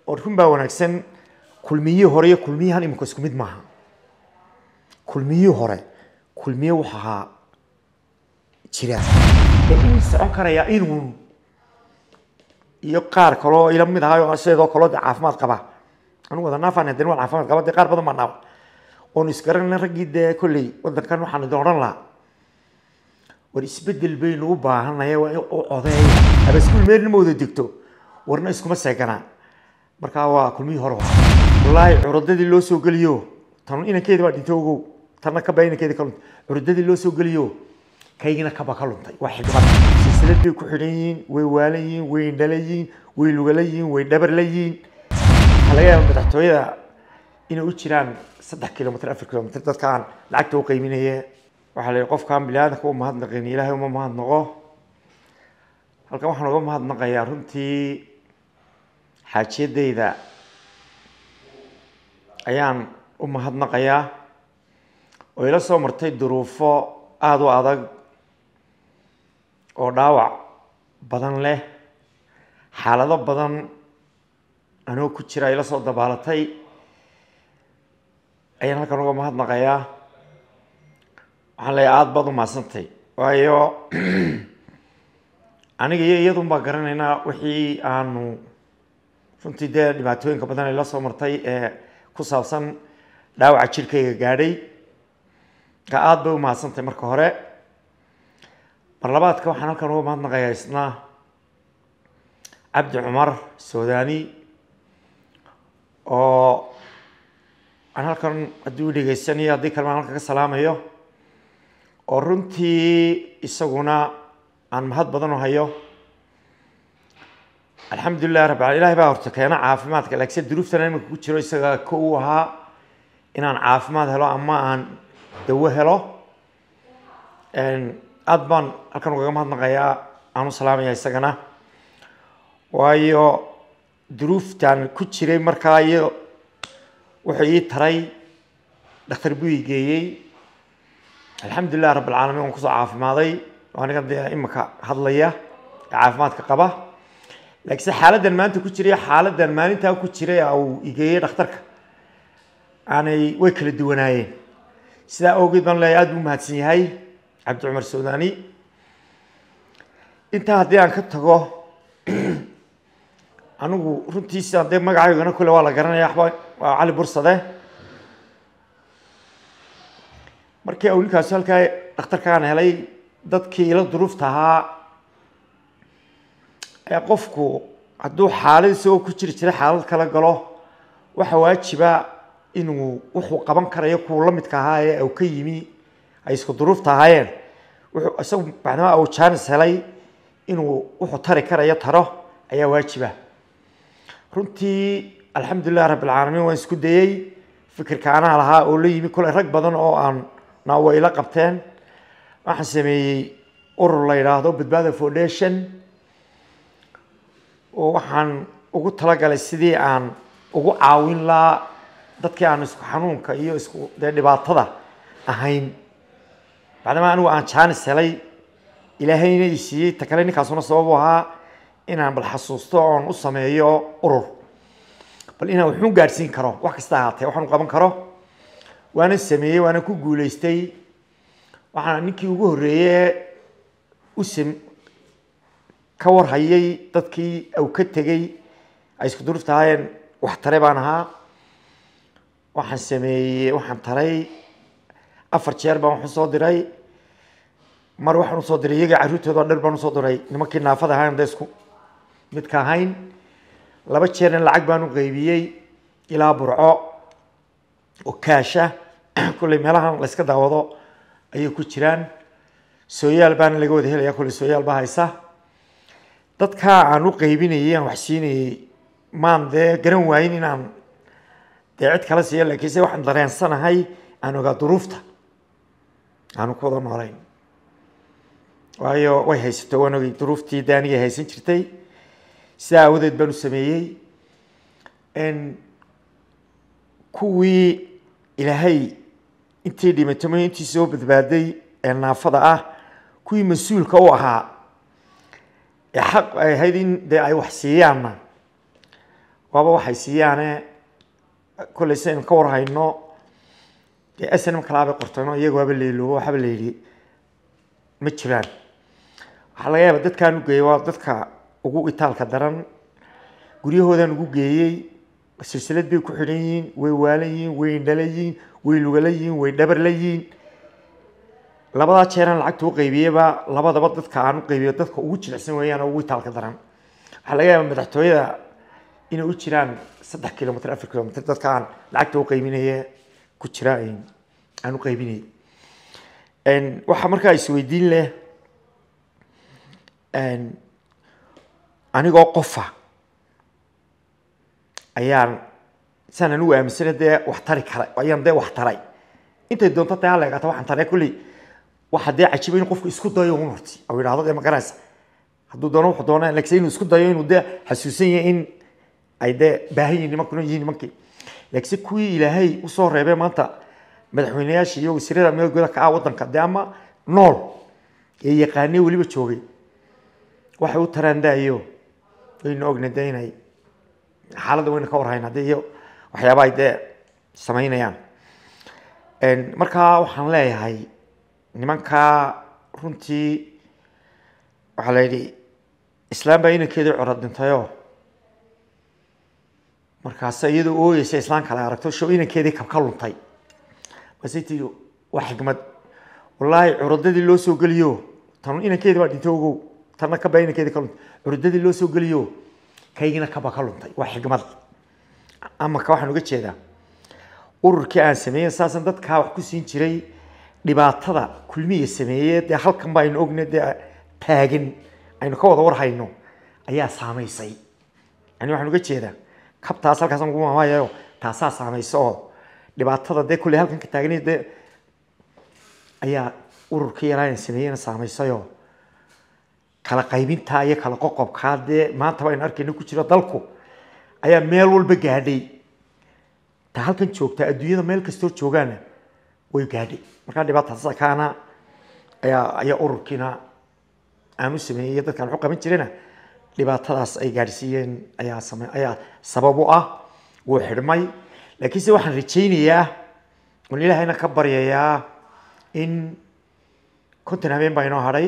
oo run baa wanaagsan kulmiyihii hore iyo kulmiyahan imika isku mid maaha kulmiyihii hore kulmiye wuxuu ahaa jira ee uu socon karayaa inuu iyo qaar kaloo ila mid ahayo sidoo kaloo de caafimaad qaba anigu wada naafaan hadeen waan caafimaad qaba dee qaar badan baa naaba oonu isgaranayna raggii dee kolley wadankan waxaan idin odhan lahaa war isbedel baynu u baahanaya waa in u codeeya haba iskuul meelna ma wada degto warna iskuma seeganaa markaa waa kulmihii hore waa wallaahi curadadii loo soo geliyo tan inankeedi baa dhintay ogow tanna kaba inankeedi ka luntay curadadii loo soo geliyo kaygina kaba ka luntay waa xigmad silsilad bay ku xidhan yihiin way waalan yihiin way indhala yihiin way lugala yihiin way dhabarla yihiin waxaa laga yaaba madaxtooyada inay u jiraan saddex kilomitr afar kilomitr dadka aan lacagta u qayminaye waxaa la yihi qofkaan biniaadanka u mahadnaqin ilaahay uma mahadnaqo halkan waxaan uga mahadnaqayaa runtii xaajiyadayda ayaan u mahadnaqayaa oo ila soo martay duruufo aada u adag oo dhaawac badan leh xaalado badan anoo ku jira ila soo dabaalatay ayaan halkan uga mahadnaqayaa waxaan leeyahay aada baad u mahadsantay waayo aniga iyo iyadun baa garanaynaa wixii aanu runtii dee dhibaatooyinka badan ay la soo martay ee ku saabsan dhaawaca jirkayga gaadhay ka aada bay u mahadsantay marka hore mar labaadka waxaan halkan uga mahadnaqayaa isna cabdi cumar suudani oo aan halkan haddii u dhegeysanayo haddii kalema halkan ka salaamayo oo runtii isaguna aan mahad badan u hayo alxamdulilah rabbi ala ilahi baa horta keena caafimaadka laakiinse duruuftana iminka ku jiro isaga ko u ahaa inaan caafimaad helo ama aan dawo helo aada baan halkan ugaga mahadnaqayaa aan u salaamaya isagana waayo duruuftan ku jiray markaa iyo wuxuu ii taray dhakhtar buu ii geeyey alxamdulilah rabb alcaalamiin waan kusoo caafimaaday aniga dee imika hadlaya ee caafimaadka qaba laakiinse xaaladdan maanta ku jiray xaaladdan maalintaa ku jiray uu igeeyey dhakhtarka aanay way kala duwanaayeen sidaa awgeed baan leeyahay aada buu mahadsan yahay cabdi cumar suudani intaa haddii aan ka tago anigu runtiisa dee magacaygana kule waa la garanaya waxba waa cali bursade markii uu ninkaasi halkaa dhakhtarkaan helay dadkii ila duruufta ahaa ee qofku hadduu xaalad isagoo ku jiri jiray xaalad kala galo waxa waajiba inuu wuxuu qaban karayo kuwa la midka ahaa ee uu ka yimi ay isku duruufta ahaayeen wuxuu isagu macnaha uu jaanis helay inuu wuxuu tari karayo taro ayaa waajiba runtii alxamdulilah rabbi alcaalamiin waan isku dayey fikirka anaa lahaa oo la yimi kule rag badan oo aan na way ila qabteen waxaan sameeyey urur la yidhaahdo badbaada foundation oo waxaan ugu talagalay sidii aan ugu caawin lahaa dadkii aan isku xanuunka iyo isku dee dhibaatada ahayn bacdama anigu aan jaanis helay ilaahayna i siiyey ta kale ninkaasuna sababu ahaa inaan bal xasuusto oon u sameeyo urur bal inaan waxuun gaadhsiin karo wax kasta ahaatee waxaan u qaban karo waana sameeyey waana ku guuleystay waxaana ninkii ugu horreeye u sam ka warhayay dadkii uu ka tegey ay isku duruufta ahaayeen wax tare baan ahaa waxaan sameeyey waxaan taray afar jeer baan wax usoo diray mar waxaan usoo diray iyaga carruurtooda dher baan usoo diray nimankii naafada ahayn da isku midka ahayn laba jeerna lacag baan u qaybiyey ilaa burco oo kaasha kulley meelahan la yska daawado ayay ku jiraan sooyaal baana laga wada helaya kulley sooyaal baa haysa dadkaa aan u qaybinayay aan wax siinayey maan dee garan waayin inaan dee cid kala siiya laakiinse waxaan dareensanahay aan ogaa duruufta aanu ku wada noolayn waayo way haysato waan ogay duruuftii de anigay haysan jirtay sidaa aawadeed baan u sameeyey kuwii ilaahay intii dhimatay intii soo badbaaday ee naafada ah kuwii mas-uulka u ahaa ee xaq ay ahayd in dee ay wax siiyaanna waaba waxay siiyaane kolley si aynu ka warhayno dee snm kalaabay qortayno iyaga waaba leeloobo waxaaba la yidhi ma jiraan waxaa laga yaaba dadkaan u geeyey waa dadka ugu itaalka daran guryahoodaan ugu geeyey silsilad bay ku xidhan yihiin way waalan yihiin way indhala yihiin way lugala yihiin way dhabarla yihiin labadaa jeeraan lacagta u qaybiyeyba labadaba dadka aan u qaybiyo dadka ugu jilicsan weeyaan oo ugu itaalka daran waxaa laga yaaba madaxtooyada inay u jiraan saddex kilomitr afar kilomitr dadka aan lacagta u qaybinaye ku jira aan u qaybinay waxaa markaa isweydiin leh anigoo qofa ayaan saan anigu aaminsana dee wax tari kara ayaan dee wax taray intay doonto dee hala egaata waxaan taray kulley waxa dee cajiba in qofku isku dayo un horti oo yidhahdo dee ma garanaysa hadduu doono wuxuu doonaa laakiin inuu isku dayo inuu dee xasuusan yahay in ay dee baahan yihin nimankuna yihiin nimankii laakiinse kuwii ilaahay usoo reebay maanta madaxweyneyaasha iyo wasiirada meelgooda ka ah waddanka dee ama nool ee yaqaanee weliba joogay waxay u taraan daayo waynu ogna dee inay xaaladda wayna ka warhayn haddii iyo waxyaaba ay dee samaynayaan markaa waxaan leeyahay nimankaa runtii waxaa la yidhi islaam baa inankeedii coro dhintayoo markaase iyadoo ooyeysa islaan kale aragto show inankeedii kabka luntay basay tii waa xikmad wallaahi curadadii loo soo geliyo tan inankeedii baa dhintay ogow tanna kabaa inankeedii ka luntay curadadii loo soo geliyo kaygina kaba ka luntay waa xikmad amaka waxaan uga jeedaa ururkii aan sameeyey saasan dadkaa wax ku siin jiray dhibaatada kulmiya sameeye dee halkan ba aynu ogna dee taagan aynu ka wada warhayno ayaa saamaysay yani waxaan uga jeedaa kabtaas halkaasaan ugu maamayayo taasaa saamaysa oo dhibaatada dee kulley halkan ka taagan dee ayaa ururkii yaraayan sameeyena saamaysayoo kala qaybintaa iyo kala qoqobkaa dee maantaba aynu arkayno ku jiro dalku ayaa meel walba gaadhay ta halkan joogtaa adduunyada meel kastoo joogaana way gaadhay markaa dhibaataas kaana ayaa ayaa ururkiina aan u sameeyey iyo dadkaan waxu qaban jirena dhibaatadaas ay gaadhsiiyeen ayaa same ayaa sabab u ah wuu xidhmay laakiinse waxaan rajaynayaa oon ilaahayna ka baryayaa in konton habeen baa inoo hadhay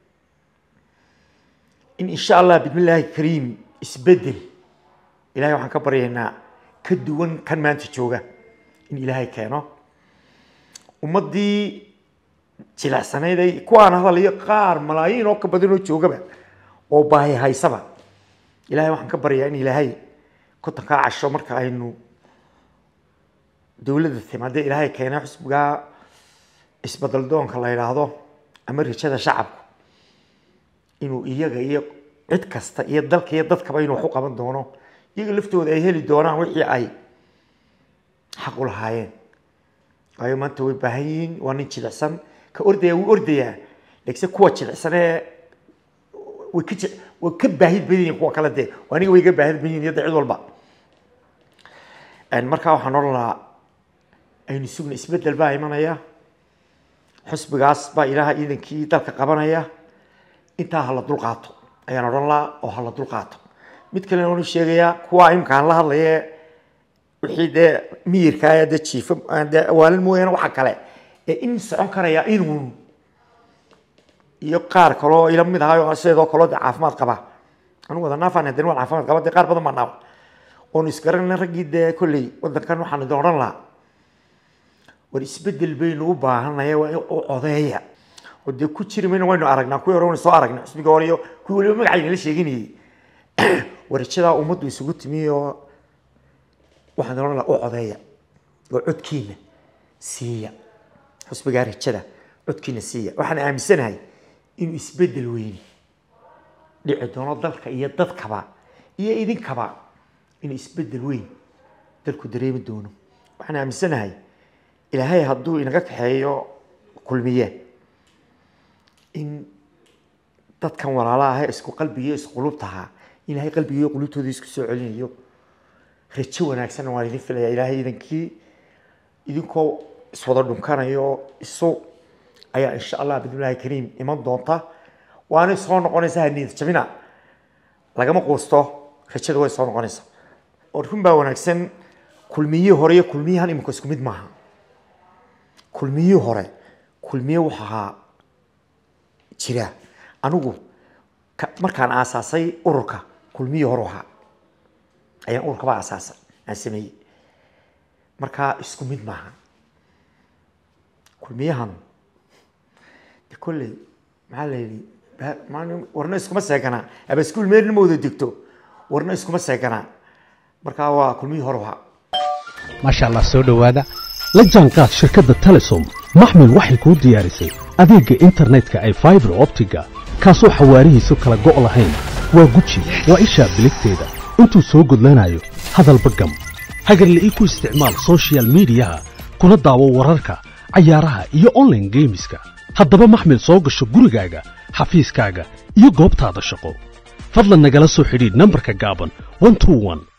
in insha allah bismillaahi kariim isbedel ilahay waxaan ka baryaynaa ka duwan kan maanta jooga in ilaahay keeno ummaddii jilecsanayd ay kuwaan hadalayo qaar malaayiin oo ka badan oo joogaba oo baahi haysaba ilahay waxaan ka baryayaa in ilaahay kontonkaa casho marka aynu dowladda timaadee ilaahay keenay xusbigaa isbedel doonka la yidhaahdo ama rajada shacabku inuu iyaga iyo cid kasta iyo dalka iyo dadkaba inuu wax u qaban doono iyaga laftooda ay heli doonaan wixii ay xaq u lahaayeen waayo maanta way baahan yihiin waa nin jilicsan ka ordaya wuu ordayaa laakiinse kuwa jilicsan ee way ka way ka baahid badan yihiin kuwa kale dee aniga way ga baahid badan yihin yadda cid walba markaa waxaan odhan lahaa aynu sugna isbedel baa imanaya xusbigaas baa ilaaha ciidankii dalka qabanaya intaa hala dul qaato ayaan odhan lahaa oo hala dul qaato mid kalena waanu sheegayaa kuwa imkaan la hadlaye wixii dee miyirkaa dee jiifo dee awaalin mooyaane waxa kale ee in socon karaya inuun iyo qaar kaloo ila mid ahayo sideedoo kaloo dee caafimaad qaba anigu wada naafaan hadeen waan caafimaad qaba dee qaar badan baa naaba oonu isgaranna raggii dee kolley waddankan waxaan idin odhan lahaa war isbedel baynu u baahanaya waa u codeeya oo dee ku jiri mayna waynu aragnaa kuwii hore waynu soo aragnay xusbiga hore iyo kuwii waliba magacayna la sheeginayay warajadaa ummaddu isugu timi oo waxaan odhan lahaa u codeeya oo codkiina siiya xusbigaa rajada codkiina siiya waxaan aaminsanahay inuu isbedel weyni dhici doono dalka iyo dadkaba iyo idinkaba inuu isbedel weyn dalku dareemi doono waxaan aaminsanahay ilaahay hadduu inaga kaxeeyo kulmiye in dadkan walaalaha isku qalbigiyo isku qulubtahaa ilaahay qalbigiiyo qulubtooda isku soo celinayo rajo wanaagsanna waan idin filaya ilaahay idankii idinkoo iswada dhunkanayo isu ayaa insha allah bidnillahi kariim iman doonta waanay soo noqonaysaa niyad jabina lagama quusto rajada way soo noqonaysaa oo run baa wanaagsan kulmiyihii hore iyo kulmiyahan imika isku mid maaha kulmiyihii hore kulmiye wuxuu ahaa jira anigu ka- markaan aasaasay ururka kulmiyii hore ahaa ayaan ururkaba aasaasay aan sameeyey markaa isku mid maaha kulmiyahan de kolley maxaa la yidhi ba- maalin- warna iskuma seeganaa aba iskuul meelna ma wada degto warna iskuma seeganaa markaa waa kulmiyii hore ahaa maasha allah soo dhowaada la jaanqaad shirkadda telesom maxmil waxay kuu diyaarisay adeegga internetka ay faibar optiga kaasoo xawaarihiisu kala go' lahayn waa guji waa ishaa biligteeda intuu soo gudlanayo hadalba gam hagarla'ii ku isticmaal soshiyal miidiyaha kuna daawo wararka cayaaraha iyo online geemiska haddaba maxmil soo gasho gurigaaga xafiiskaaga iyo goobtaada shaqo fadlan nagala soo xidhiidh nambarka gaaban 121